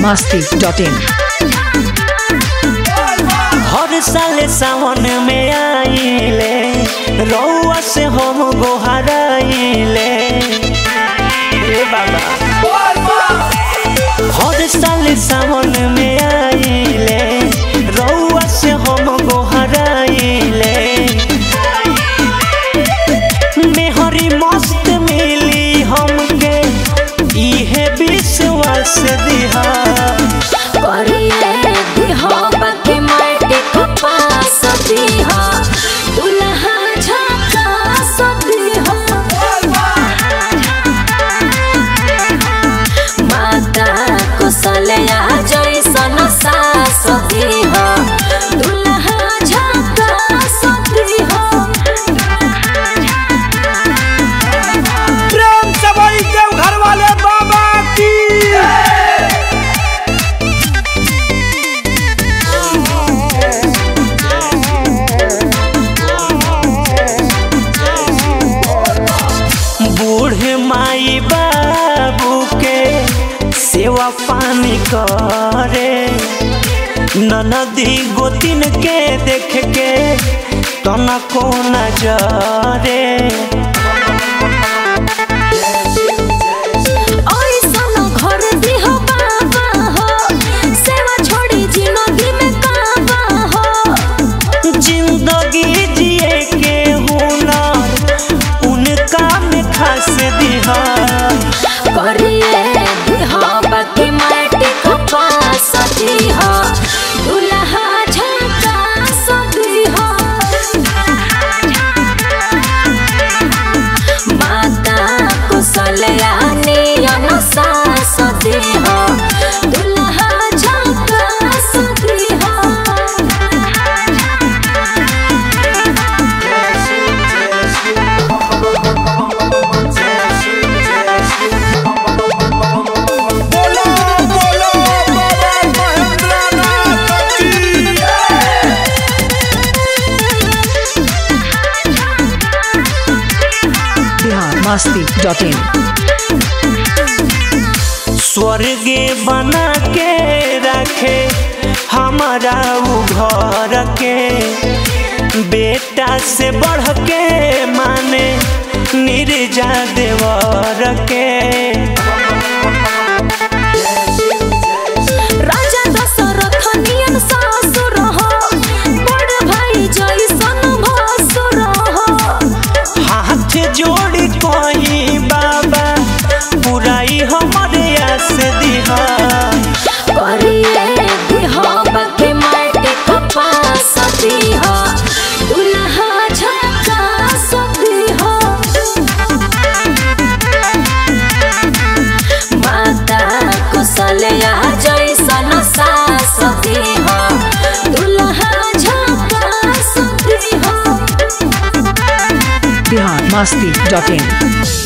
masti.in हर साल सावन में आइले रउआ से हम गोहराइले ए बाबा हर साल सावन में आइले रउआ से हम गोहराइले मेहरी मस्त मिली हमके इहे विश्वास दिहा करिए दिहा बाकी माटी कपास दिहा दुल्हा झकास दिहा माता कुशलया जैसन सास दिहा दुल्हा झकास दिहा प्रेम से वही देव घर वाले बाबा की बूढ़े माई बाबू के सेवा पानी करे ननदी गोतिन के देख के तनको नजरे ऐसन घर दिहो बाबा हो सेवा छोड़ी जिंदगी में काबा हो जिंदगी जिए के हुनर उनका में खास दिहा करिए दिहो बाकी माटी कपास दिहो दुल्हा झकास दिहो माता कुशलया नियन सास दिहो दुल्हा झकास दिहो बोलो बोलो बाबा महेंद्रनाथ की बिहार masti.in स्वर्ग बना के रखे हमारा उ घर के बेटा से बढ़ के माने निर्जा देवर के राजा दशरथ नियन सासुर हो बड़ भाई जैसन भासुर हो हाथ जोड़ कहीं बाबा पुराई हमारे आस दिहा करिए दिहो बाकी माटी कपास दिहो दुल्हा झकास दिहो माता कुशलया जैसन सास दिहो दुल्हा झकास दिहो बिहार masti.in